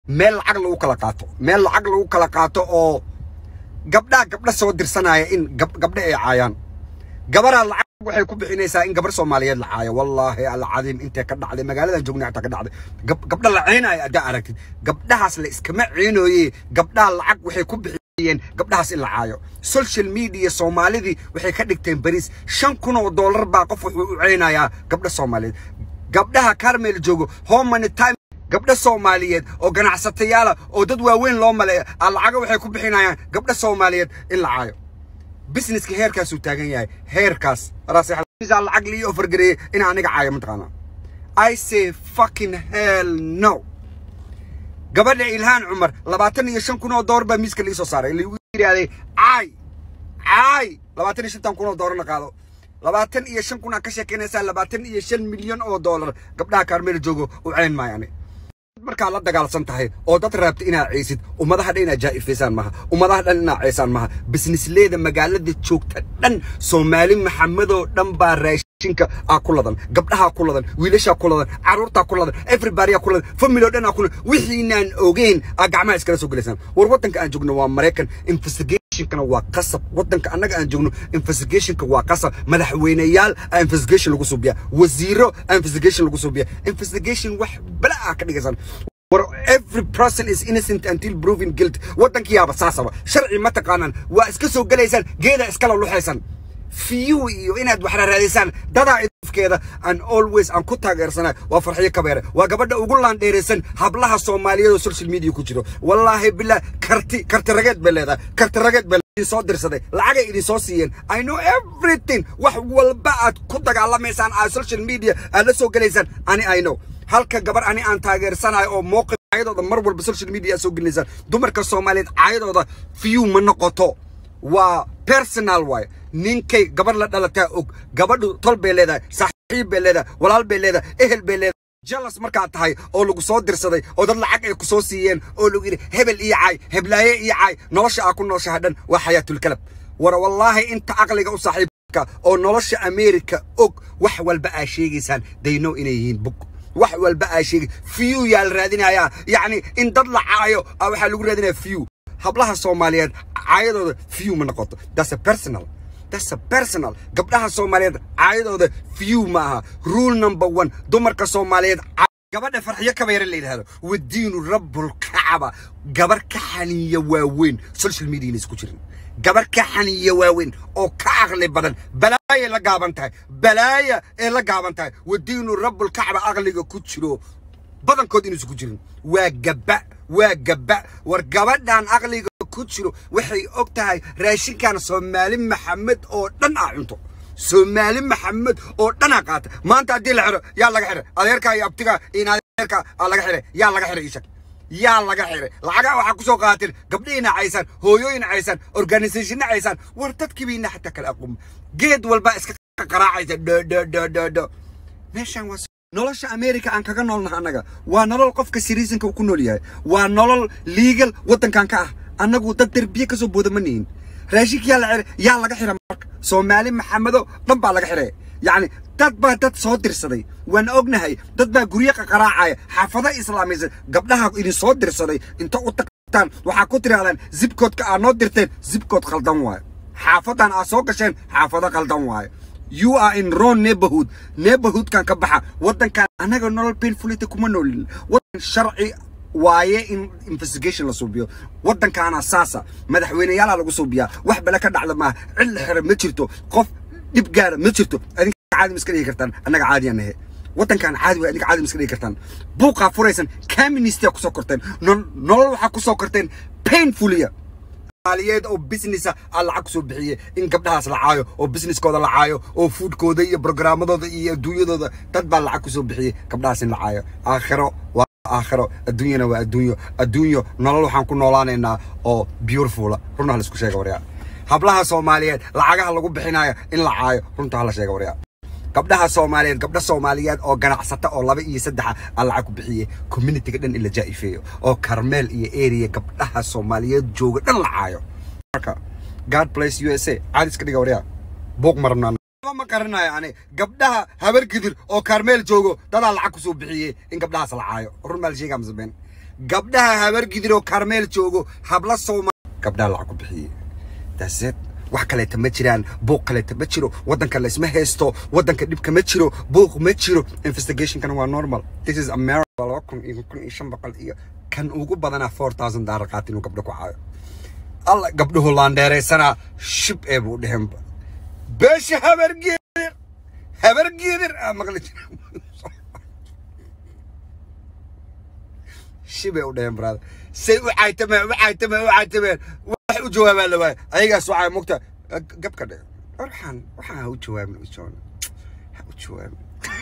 meel lacag lagu kala qaato meel lacag lagu kala qaato oo gabdhaa gabdha soo dirsanaya in gabdha ay caayaan gabaraa lacag waxay ku bixinaysaa in gabar soomaaliyeed la caayo wallaahi alcadiim intay ka dhacday magaaladan joogna xataa ka dhacday gabdha la ciinaya haddaa aragtid gabdhahaas la iskama ciinooye gabdhaha lacag waxay ku bixiyeen gabdhahaas in la caayo social media soomaalidii waxay ka dhigteen bariis shan kun oo dollar baa qof wuxuu u ceynayaa gabdha soomaaliyeed gabdhaha carmel joogo homany time gabdha soomaaliyeed oo ganacsatayaala oo dad waaweyn loo maleeya lacaga waxay ku bixinayaan gabdha soomaaliyeed in la caayo businesska heerkaasuu taagan yahay heerkaas lacag lii ofargareeyey in aniga caayo mataqaana i say fucking hell no gabadha ilhaan cumar labaatan iyo shan kun oo doolar baa miiska lii soo saaray lagu yidhaahday caay caay labaatan iyo shantan kun oo doolarna qaado labaatan iyo shan kun aa ka sheekeynaysaa labaatan iyo shan milyan oo doolar gabdhaha kaarmeel joogo u ceyn maayo ani markaad la dagaalsan tahay oo dad raabta inaad ceysid ummadaha dhan inaad jaa'ifaysaan maha ummadaha dhan inaad ceysaan maha bisnisleeda magaalada joogta dhan soomaali maxamedoo dhan baa raashinka aa ku ladan gabdhahaa ku ladan wiilashaa ku ladan carruurtaa ku ladan everybadyaa ku ladan family oo dhan aa ku ladan wixiinaan ogeyn aa gacmaha iskala soo gelaysaan war waddanka aan joogno waa maraykan investigationkana waa qasab waddanka annaga aan joogno investigationka waa qasab madaxweyneyaal aa investigation lagu suubiya wasiiro aa investigation lagu suubiya investigation wax bala aa ka dhigaysaan war every person is innocent until proven guilt waddankiyaaba saasaba sharci ma taqaanaan waa iska soo gelaysaan geeda iskala luxaysan fiyu iyo inaad wax raaraadaysaan dadaa idafkeeda aan always aan ku taageersana waa farxiyo kabeere waa gabadha ugu laandheeraysan hablaha soomaaliyeed oo social media ku jiro wallaahi billah karti karti rageed bay leedahay karti rageed bay idin soo dirsaday lacagay idin soo siiyeen i know everything wax walba aad ku dagaalamaysaan aad social media aad la soo gelaysaan ani i know halka gabar ani aan taageersanayo oo mowqif caayadooda mar walba social media aad soo gelinaysaan dumarka soomaaliyeed caayadooda fiyu ma noqoto waa personal waay ninkay gabar la dhalataa og gabadhu tol bay leedahay saaxiib bay leedahay walaal bay leedahay ehel bay leedahay jalas markaad tahay oo lagu soo dirsaday oo dad lacag ay ku soo siiyeen oo lagu yidhi hebel iyo caay heblaaye iyo caay nolosha aa ku nooshaha dhan waa xayaatulkalab war wallaahi inta aqliga u saaxiibka oo nolosha ameerika og wax walba aa sheegaysaan dayno inay yihiin bug wax walba aa sheegay fiyu yaa la raadinayaa yacni in dad la caayo waxaa lagu raadinaya fiyu hablaha soomaaliyeed caayadooda fiyu ma noqoto that's a personal that's a personal gabdhaha soomaaliyeed caayadooda fiyu ma aha rule number one dumarka soomaaliyeed gabadha farxiyo kabeere la yidhahdo wadiinu rabbulkacaba gabar ka xaniya waaweyn social media isku jirin gabar ka xaniya waaweyn oo ka aqli badan balaaya la gaaban tahay balaaya ee la gaaban tahay wadiinu rabbulkacba aqliga ku jiro badankood inuusan ku jirin waa gabba waa gabba war gabadhan aqliga ku jiro waxay og tahay raashinkan soomaali maxamed oo dhan aa cunto soomaali maxamed oo dhan aa qaata maanta haddii la xiro yaa laga xiray adeerkaa iyo abtigaa iyo adeerkaa aa laga xiray yaa laga xiray ishag yaa laga xiray lacagaa waxaa ku soo qaateen gabdhihiina caysaan hooyooyin caysaan organisationna caysaan war dadkiibayna xataa kala aqoon geed walbaa iska qaraacaysa dhodhodhodhodho meeshaan waa nolosha america aan kaga noolnaha annaga waa nolol qofka siriisanka uu ku nool yahay waa nolol liigal waddankan ka ah annagu dad derbiye ka soo booda ma nihin raashinka yaa la xiray yaa laga xira marka soomaali maxamedo dhan baa laga xiray yacni dad baa dad soo dirsaday waan ognahay dad baa guryo qaqaraacaya xaafado islaamaysan gabdhaha idin soo dirsaday inta u tagtaan waxaa ku tirahdaan zibkoodka aad noo dirteen zibkood khaldan waayo xaafadan aad soo gasheen xaafado khaldan waayo you are in wrong neighborhood neighborhoodkan ka baxa waddankan annaga nolol painfulity kuma noolin waddan sharci waaye in investigation la suubiyo waddankaana saasa madaxweyneyaalaa lagu suubiyaa wax bale ka dhacda maaha cid la xira ma jirto qof dhib gaara ma jirto adinka caadi ma iska dhigi kartaan annaga caadiyan nahe waddankan caadi way adinka caadi ma iska dhigi kartaan buuqaa furaysan caministaa kusoo korteen nolol waxaa kusoo korteen painfulia maaliyeed oo businessa aa lacag kusoo bixiyey in gabdhahaas la caayo oo businesskooda la caayo oo foodkooda iyo programmadooda iyo adduunyadooda dad baa lacag kusoo bixiyey gabdhahaas in la caayo aakhiro waa aakhiro adduunyana waa adduunyo adduunyo nolol waxaan ku noolaanaynaa oo beautifula runta hala isku sheega waryaa hablaha soomaaliyeed lacagaha lagu bixinayo in la caayo runta hala sheega waryaa gabdhaha soomaaliyeed gabdha soomaaliyeed oo ganacsata oo laba iyo saddexa aa lacag ku bixiyey communityga dhan in la jaa'ifeeyo oo karmeel iyo area gabdhaha soomaaliyeed jooga dhan la caayo marka god bless u s a caadiska dhiga waryaa buuq marnaan ma qaranayo ani gabdhaha habar gidir oo karmeel joogo dadaa lacag kusoo bixiyey in gabdhahaas la caayo run baa la sheegaa masabeen gabdhaha habargidir oo karmeel joogo habla sooma gabdhaha lacag ku bixiyey daseed wax kaleeta ma jiraan buuq kaleeta ma jiro waddanka laysma haysto waddanka dhibka ma jiro buuq ma jiro investigationkana waa normal this is america laba kun iyo kun iyo shan boqol iyo kan ugu badanaa four thousand daalar qaata inuu gabdho ku caayo alla gabdhuhu laandheeraysanaa shib ee buu dheheenba beesha habargeedir habargeedir aa maqli jira shibay u dheheen brother say u caytameen u caytameen u caytameen wax u jawaabaa la waaya ayagaas waxaa mugta gabka dhe waxaan waxaan ha u jawaabin u joona ha u jawaabin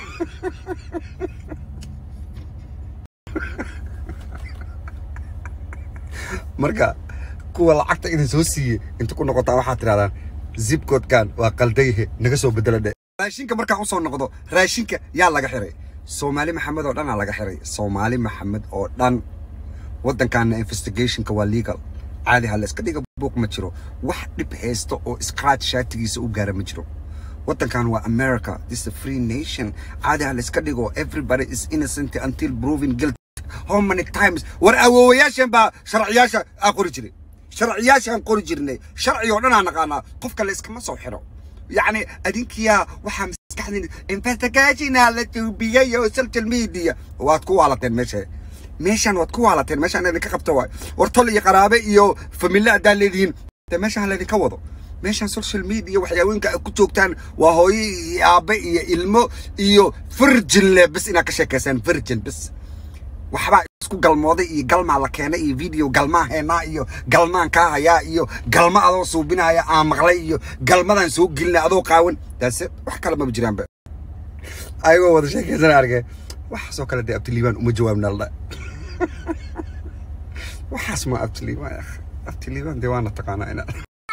marka kuwa lacagta idin soo siiyey inta ku noqotaa waxaad tidhahdaan zibkoodkan waa qaldayahe naga soo bedela dhe raashinka markaan usoo noqdo raashinka yaa laga xiray soomaali maxamed oo dhanaa laga xiray soomaali maxamed oo dhan waddankaana investigationka waa legal caadi ha la iska dhiga buuq ma jiro wax dhib haysta oo scratch shaatigiisa u gaara ma jiro waddankan waa america this is a free nation caadi ha la iska dhigo everybody is innocent until proven guilty how many times war awoowayaashan baa sharciyaasha aa qori jiray sharciyaashaan qori jirnay sharci oo dhan aa naqaanaa qofka la iskama soo xiro yacni adinkiyaa waxaa maskaxdin investigationa la tuubiyey oo social media waad ku waalateen meesha meeshaan waad ku waalateen meeshaan idinka qabta waay war tol iyo qaraabe iyo famille haddaad leedihiin de meeshaan laydinka wado meeshaan social media waxyaawooyinka ay ku joogtaan waa hooyo iyo aabe iyo ilmo iyo virgin le bis inaad ka sheekaysaan virgin bis waxbaa isku galmooday iyo galmaa la keenay iyo video galmaa heenaa iyo galmaan kaa hayaa iyo galma adoo suubinaya aan maqlay iyo galmadaan soo gelinay adoo qaawan daase wax kale maba jiraanba ayagoo wada sheekaysan arge waxaasoo kale dee abtiliibaan uma jawaabna ladha waxaas ma abtiliibaan abtiliibaan dee waana taqaanaa ina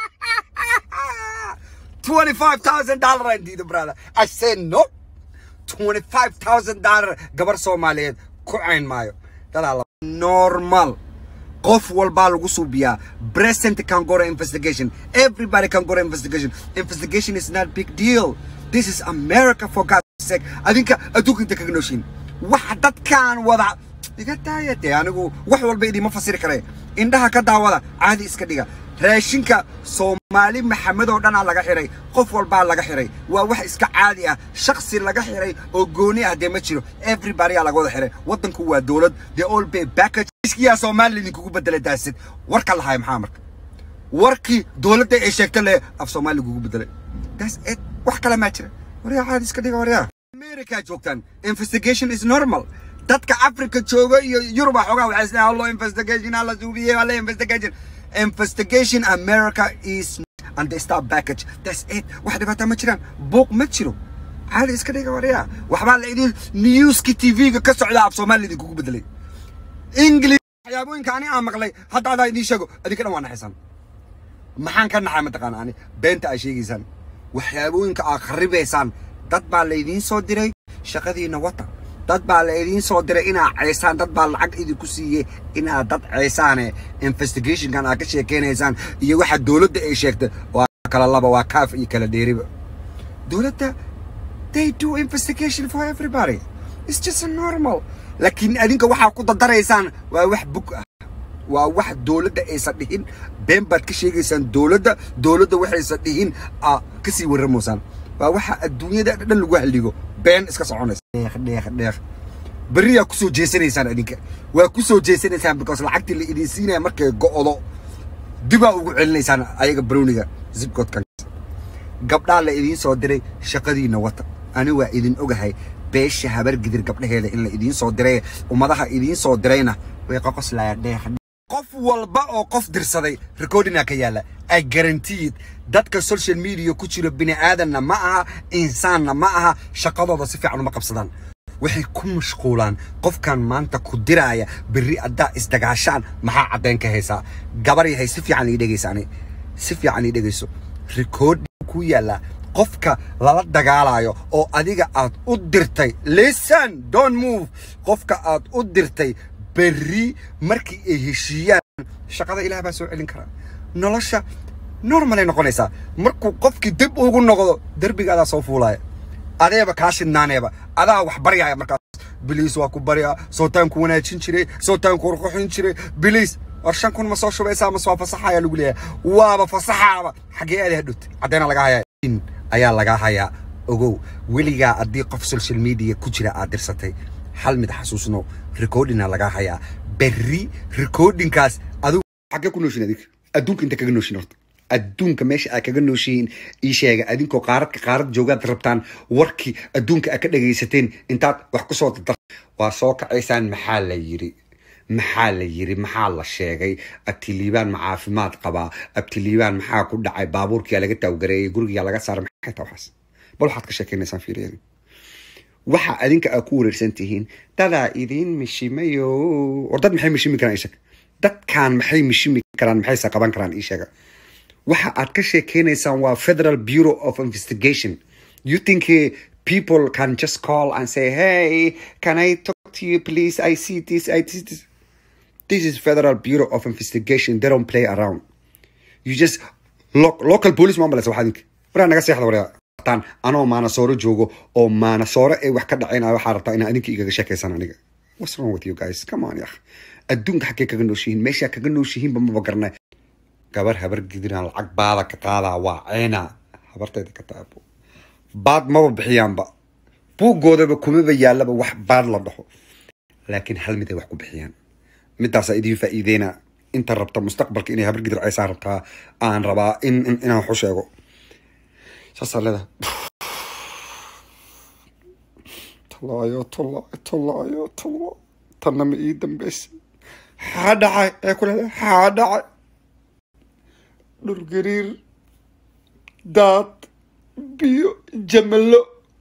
twenty-five thousand dollar aan diida brother I said no twenty-five thousand dollar gabar soomaaliyeed ku cayn maayo dadaa normal qof walbaa lagu suubiyaa present can go to investigation everybody can go to investigation investigation is not big deal this is america for god's sake adinka adduunka inta kaga nooshiin waxa dadkaan wada iga daaya dee anigu wax walba idiima fasiri kare indhaha ka daawada caadi iska dhiga raashinka soomaali maxamed oo dhanaa laga xiray qof walbaa laga xiray waa wax iska caadi ah shaksi laga xiray oo gooni ah dee ma jiro everybody aa laga wada xiray waddanku waa dowlad the all pay package iskiyaa soomaali idinkugu bedela daasid warka lahay maxaa marka warkii dowladda ay sheegta le af soomaali lagugu bedelay that's it wax kale maa jira waryaa caadi iska dhiga waryaa america joogtaan investigation is normal dadka africa jooga iyo yuruba xoogaa waxay isleeyahay allo investigation alla suubiyey alla investigation investigation America is and they start package that's it wax dhibaato ma jiraan buuq ma jiro caadi iska dhiga waryaa waxbaa la idin newski tv-ga ka socda af soomaali idinkugu bedelay english waxyaabooyinka ani aan maqlay hadda adaa idiin sheego adinka dhan waa naxaysan maxaan ka naxay mataqaana ani beenta ay sheegaysaan waxyaabooyinka aad kharibaysaan dad baa laydiin soo diray shaqadiina wata dad baa la idiin soo diray inaad ceysaan dad baa lacag idinku siiyey inaad dad ceysaane investigationkan aad ka sheekeynaysaan iyo waxa dowladda ay sheegtay waa kala laba waa kaaf iyo kala dheeriba dowladda they do investigation for everybody it's just a normal laakiin adinka waxaa ku dadaraysaan waa wax bug ah waa wax dowladda aysan dhihin been baad ka sheegaysaan dowladda dowladda waxaysan dhihin aa kasii warramoysaan waa waxa adduunyada dhan lagu halligo been iska soconaysa dheeq dheeq dheeq berriyaa kusoo jeesanaysaan adinka waa kusoo jeesanaysaan because lacagtii la idin siinaya markay go'do dibaa ugu celinaysaan ayaga browniga zibkoodkan gabdhaa la idiin soo diray shaqadiina wata ani waa idin ogahay beesha habar gidir gabdhaheeda in la idiin soo diray ummadaha idiin soo dirayna way qoqoslayaan dheeq qof walba oo qof dirsaday recordinga ka yaala ay guaranteed dadka social media ku jira bini aadanna ma aha insaanna ma aha shaqadooda si fiican uma qabsadaan waxay ku mashquulaan qofkan maanta ku diraaya berri haddaa isdagaashaan maxaa caddayn ka haysaa gabar yahay si fiican ii dhegaysaani si fiican ii dhegayso record ku yaalla qofka lala dagaalayo oo adiga aad u dirtay listen don't move qofka aad u dirtay berri markii ay heshiiyaan shaqada ilaah baa soo celin karaa nolosha normalay noqonaysaa markuu qofkii dib ugu noqdo derbigaadaa soo fuulaya adeeba kaa shidnaaneeba adaa wax baryaaya markaas biliis waa ku baryaa sootaanku wanaajin jiray sootaanku qurquxin jiray biliis war shan kun ma soo shubaysaa mase waa fasaxaya lagu leeyahay waaba fasaxaaba xaggee aada hadhowt caddeena lagaa hayaa in ayaa lagaa hayaa ogow weligaa haddii qof social media ku jira aad dirsatay hal mid xasuusno recordinga lagaa hayaa berri recordingkaas adigu xaggee ku nooshin adig adduunka inta kaga nooshin horta adduunka meesha aad kaga nooshihiin ii sheega adinkoo qaaradka qaarad joogaad rabtaan warkii adduunka aad ka dhagaysateen intaad wax ku soo dardar waa soo kacaysaan maxaa la yiri maxaa la yiri maxaa la sheegay abtiliibaan ma caafimaad qabaa abtiliibaan maxaa ku dhacay baabuurkiyaa laga taawgareeyay gurigiyaa laga saaray maxay taa waxaas bal waxaad ka sheekaynaysaan fiiriyada waxa adinka aad ku wareersan tihiin dadaa idiin mishimayo war dad maxay mishimi karaan isheg dadkan maxay mishimi karaan maxayse qaban karaan ii sheega waxa aad ka sheekeynaysaan waa federal bureau of investigation you think uh, people can just call and say hey can i talk to you please i see this i see this this is federal bureau of investigation they don't play around you just lo local police ma malaysa waxaa idinka waraa naga seexda waraa tan anoo maanasooro joogo oo maanasooro ee wax ka dhacaynaya waxaa rabtaa inaa idinka igaga sheekaysaan aniga what's wrong with you guys come on yakh adduunka xaggee kaga nooshihiin meeshaa kaga nooshihiinba maba garanay gabar habar gidinaa lacag baada ka qaadaa waa ceena habarteeda ka taabo baad maba bixiyaanba buuggoodaba kumaba yaallaba wax baad la dhaho laakiin hal mid ay wax ku bixiyaan midaasaa idiin faa'iideyna inta rabta mustaqbalka inay habar gidir caysaa rabtaa aan rabaa in inaan wax u sheego saasaa leedahay tallaayo tallaayo tallaayo tallaayo tanna ma ii dambeysay xaa dhacay ee ku leedahay xaa dhacay dhulgariir daad biyo jamalo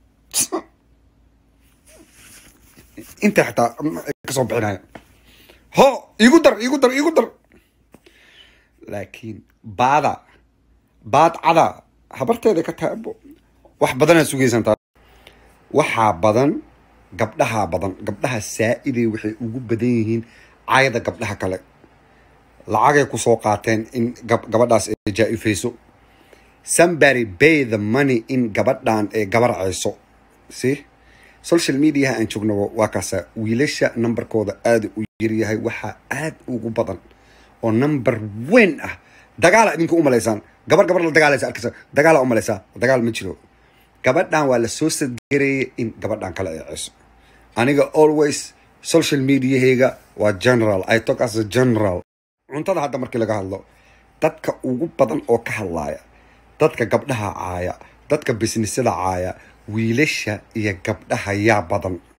inta xitaa kasoo bixinaya ho igu dar igu dar igu dar laakiin baada baad cada habarteeda ka taabo wax badanaa sugaysantaa waxaa badan gabdhahaa badan gabdhaha saa-iday waxay ugu badan yihiin caayada gabdhaha kale lacagay kusoo qaateen in gabadhaas ay jaa-ifayso somebody bay the money in gabadhan ay gabarcayso si social mediaha aan joogno waa kaasa wiilasha numberkooda aada u yaryahay waxaa aada ugu badan oo number weyn ah dagaala idinka umalaysaan gabar gabar la dagaalaysa arkaysa dagaala umalaysaa dagaal ma jiro gabadhan waa la soo sadgareeyay in gabadhan kale ay ceyso aniga always social mediahayga waa general i talk as a general cuntada hadda markii laga hadlo dadka ugu badan oo ka hadlaaya dadka gabdhaha caaya dadka bisnisada caaya wiilasha iyo gabdhaha yaa badan